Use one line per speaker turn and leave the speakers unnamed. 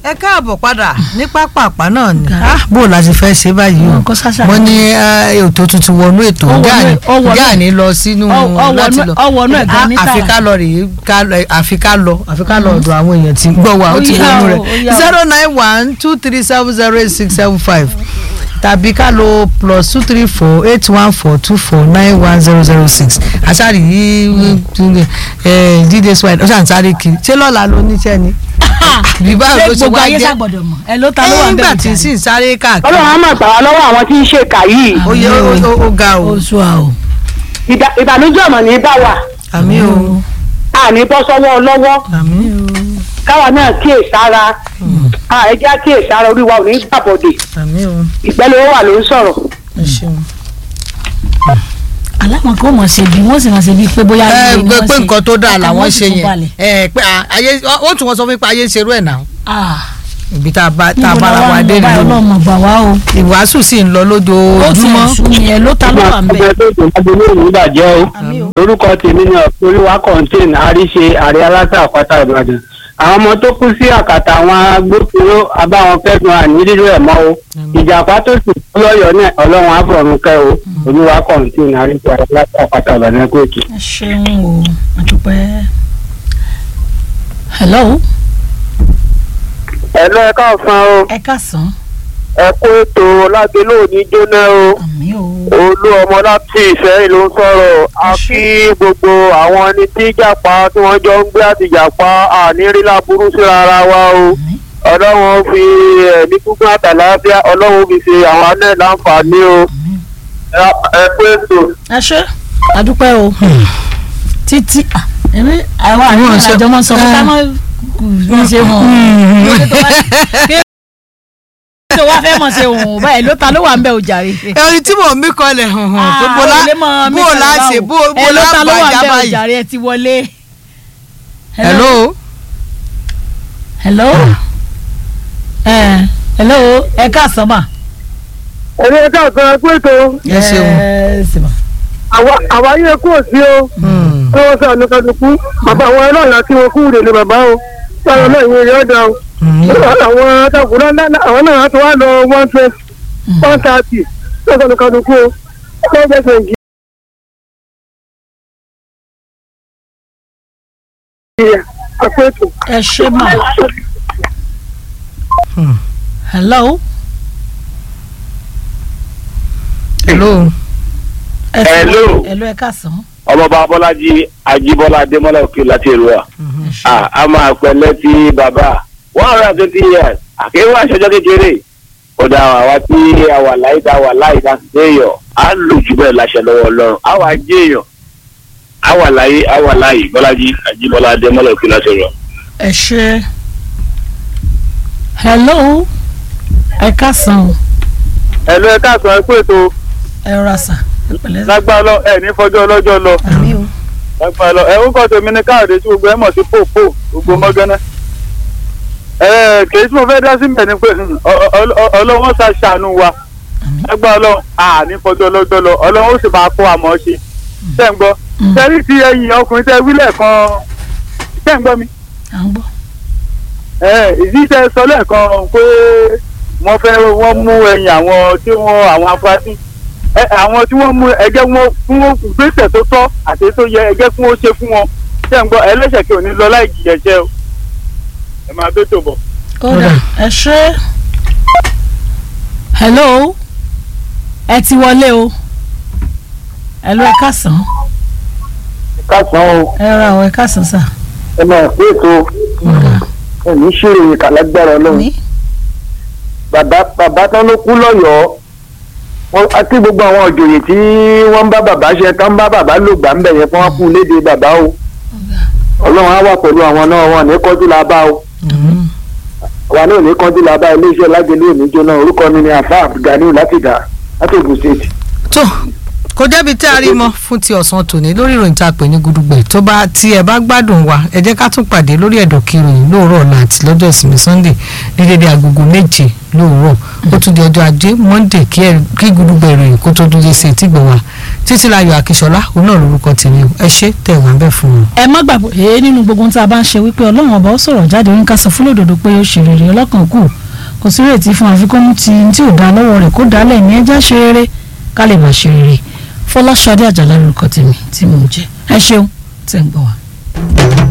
ẹ káàbọ̀ padà ní pápápá náà ni bó o la ti fẹ́ ṣe báyìí o
Nǹkan ṣàṣà.
wọ́n ní eh, ètò tuntun wọnú ètò
Ó wọnú
gáàní
ẹ̀, ó wọnú ẹ̀.
gáàní lọ sínú
Ó- ó wọnú
láti
ẹ̀,
lọ
ó wọnú ẹ̀ gan ní
àfi
tààrà.
ká lọ rèé ká lọ- àfi ká lọ àfi ká lọ ọ̀dọ̀ àwọn èèyàn tí ń gbọ́ wa ó
Ó
ti
yá
wọnú
o,
rẹ̀
ó yá o.
zero nine one two three seven zero eight six seven five tàbí ká lo plus two three four eight one four two four nine one zero zero six àṣàrì yìí dídé swine ó ṣàn sáré kiri ṣé lọ́la ló níṣẹ́ ni bí báwo
ṣé
ló ṣe
gbogbo
wá
ayé
jẹ́
ṣàgbọ̀dọ̀ mọ̀ ẹ ló ta ló wà ń
nígbà
bẹ̀rẹ̀
tí sì ń sáré káàkiri
ọlọ́run á máa gbà wá lọ́wọ́ àwọn tí ń ṣe kà yìí
ó yẹ ó- ó- ó ga o
oṣù à o.
Ìdà- ìbànújẹ́ ọ̀mọ̀ ní bá wà
àmì o
àní bọ́ sọ́wọ́ lọ́wọ́
àmì
káwa náà kíyè sára ẹ jẹ́ kíyè sára orí wa ò ní gbàbọ̀dè
àmì o
ìgbẹ́lẹ̀ wà ló ń sọ̀rọ̀
ẹ ṣeun.
aláwọn kò mọ̀ ṣe bí wọ́n sì máa ṣe bí pé bóyá
ẹ
ilé ni
pé
wọ́n
pé
ṣe.
nǹkan tó dáa
Ọkàn
làwọn
wọn sì
ṣe
tún
yẹn
balẹ̀.
ẹ pé à, ayé ó tún wọn sọ fún mi pé ayé ń ṣerú ẹ̀ náà
Ah,
ibi tá a bá tá a
níbo
bára
la
wa
wà ń
dé
lọ báyìí
nìyẹn
ọlọ́mọ gbà wá o.
ìwàásù sì ń lọ
ó ti
lójoojúmọ́
ẹ̀sùn mi ẹ ló ta ló wà ń bẹ̀.
ọgbẹ tó tó lágbélé òní ìbàjẹ́ o
Àmì o.
orúkọ tèmi ni olúwa kọ́ńtìn àríṣe àrẹ aláṣà àpáta ìbàdàn àwọn ọmọ tó kú sí àkàtà àwọn agbófinró abáwọn kẹsàn án ní rírọ ẹ mọ o ìjàpá tó sì kú lọ́yọ̀ọ́ náà ọlọ́run àfọ̀run kẹ́ o olúwa kọ́ńtìn àríṣe àrẹ aláṣà àpáta ìbàdàn kóòtù.
ẹ ṣeun o àdúpẹ́. hello
ẹ lọ ẹ káàsán o
ẹ káàsán
ẹ kó ètò lágbélé òní jóná o
àmì o.
olú ọmọ láti ìfẹ́ ló ń sọ̀rọ̀ a kí gbogbo àwọn ẹni tí jàpá tí wọ́n jọ ń gbé àti jàpá àníírí láburú síra ara wa o
Àmín.
ọlọ́run fi ẹ̀mí gúngún àtàlàáfíà ọlọ́run fi ṣe àwọn anẹ́ láǹfààní o
Àmín.
Ẹ- ẹ pé ètò.
ẹ ṣe àdúpẹ́ o títí ah, èmi àwọn àríwá
Wọ́n ṣe-
àjọ máa ń sọ fún ká má ní ṣe hàn kí ló wá fẹ́ mọ̀ ṣe hàn báyìí ló ta ló wà ń bẹ̀ òjàre.
ẹni tí mò ń mí kọlẹ̀ hàn hàn pé bó lá bó o lá ṣe bó bó
ẹ ló
lá
ta ló wà ń
gbàjá
bẹ̀
báyìí.
òjàre ẹ ti wọlé.
hello
hello ẹ hello ẹ káàsán mà.
ẹni ẹ káàsán ẹ pé ètò
ẹ ṣeun
ẹ sì mà.
àwa yẹ kó sí o
Hmm.
tí wọ́n sọ ànúkàdùkú bàbá àwọn ẹlọ́ọ̀la tí wọ́n kú rè ní bàbá o báwo náà ìwé rẹ̀ ọ̀dà o.
Hmm.
àwọn atakùnrin náà àwọn náà tó wá lọ one twenty one thirty lọ́sọ̀ ní kàdúkú o ọjọ́ ìgbésẹ̀ ìjì. àpètò.
ẹ ṣe mà.
Hmm.
hello.
hello
ẹ sì-
Hello.
hello ẹ káàsán.
ọmọọba abọ́lájí ajíbọ́lá adémọ́lá òkè láti èrúwà Ah, a máa pẹ̀lẹ́ ti bàbá one hundred and twenty years àkéwà àṣẹjọ́ kékeré kódà àwa tí a wà láyé tá a wà láyé tá a sì déyọ̀ á lò jù bẹ́ẹ̀ láṣẹ lọ́wọ́ ọlọ́run á wà jéèyàn á wà láyé á wà láyé bọ́lájí ajíbọ́lá adémọ́lá òkè láti èrúwà.
ẹ ṣe hello ẹ káàsán o
ẹ̀lú ẹ káàsán ẹ kú ètò
ẹ rọra sà ẹ pẹ̀lẹ́ sà.
lágbá lọ ẹ ní fọjọ́ ọlọ́jọ́ lọ
àmì o
lágbá lọ ẹ ń kọ́ tèmi ní káàdé tí gbogbo ẹ mọ̀ sí pòpò gbogbo mọ́gánná. ẹ kèé tí mo fẹ́ dá sí mẹ́ ni pé hmm, ọ- ọ- ọ- ọlọ́wọ́n ṣá ṣàánú wa
àmì
lágbá ọlọ́run à ní fọjọ́ ọlọ́jọ́ lọ ọlọ́run ó sì máa kó àmọ́ ṣe ṣẹ́ ń gbọ́
Mm.
tẹ́lí ti ẹ̀yìn ọkùnrin tẹ́ wílẹ̀ kan ṣẹ́ ń gbọ́ mi
à ń gbọ́.
ẹ ìdí tẹ́ sọ lẹ́ẹ̀kan pé wọ́n fẹ́ wọ́n mú ẹ̀yìn àwọn tí wọ́n àwọn afurasí ẹ àwọn tí wọ́n mú ẹgẹ́ wọn fún wọn gbèsè tó tọ́ àti tó yẹ ẹgẹ́ fún ó ṣe fún wọn ṣẹ́ ń gbọ́ ẹlẹ́ṣẹ̀ kí ò ní lọ láì jìyà jẹ́ o ẹ máa bẹ́ tó bọ̀.
kódà ẹ ṣe hello ẹ ti wọlé o hello ẹ káàsán
kásán o
ẹ rọra o ẹ káàsán sà.
ẹ máa pé ètò ẹ̀mí ṣèrè kàlágbára ọlọ́run
ní
bàbá bàbá tán ló kú lọ́yọ̀ọ́ wọ́n àti gbogbo àwọn òjòyè tí wọ́n ń bá bàbá ṣe tán ń bá bàbá lò gbà ń bẹ̀ yẹn fún wọn kú léde bàbá o ọlọ́run á wà pẹ̀lú àwọn náà wọn ní kọjú la bá o
Hmm.
àwa náà ní kọjú la bá iléeṣẹ́ lágbèlú òní jóná orúkọ mi ni afa abdulganiu láti dà láti Ògùn state.
tó kò jẹ́bi tí a rí mọ́ fún ti ọ̀sán tòní lórí ìròyìn tá a pè ní gudugbẹ̀ tó bá tí ẹ bá gbádùn wa ẹ jẹ́ ká tún pàdé lórí ẹ̀dọ̀ kìròyìn lóòrọ̀ ọ̀la àti lọ́jọ́ ìsinmi sunday ní dédé agogo méje lóòrọ̀ ó tún di ọjọ́ ajé monday kí ẹ- kí gudugbẹ̀ ìròyìn kó tó dúró sí etí gbọ̀ wá títí láyọ̀ àkíṣọlá òun náà lórúkọ tèmi o ẹ ṣé tẹ̀ wá bẹ́ẹ̀ fún wọn.
ẹ má gbàgbọ́ èé nínú gbogbo ohun tí a bá ń ṣe wípé ọlọ́run ọba ó sọ̀rọ̀ jáde ó ń ká sọ fún lòdòdó pé ó ṣe rere ọlọ́kàn kù kò sí rètí fún àfikún tí tí ò dá lọ́wọ́ rẹ̀ kó dálẹ̀ ní ẹjá ṣe rere ká lè bá ṣe rere fọláṣadé àjàlá lórúkọ tèmi tí mò ń jẹ ẹ ṣeun tẹ̀ ń gbọ́ wa.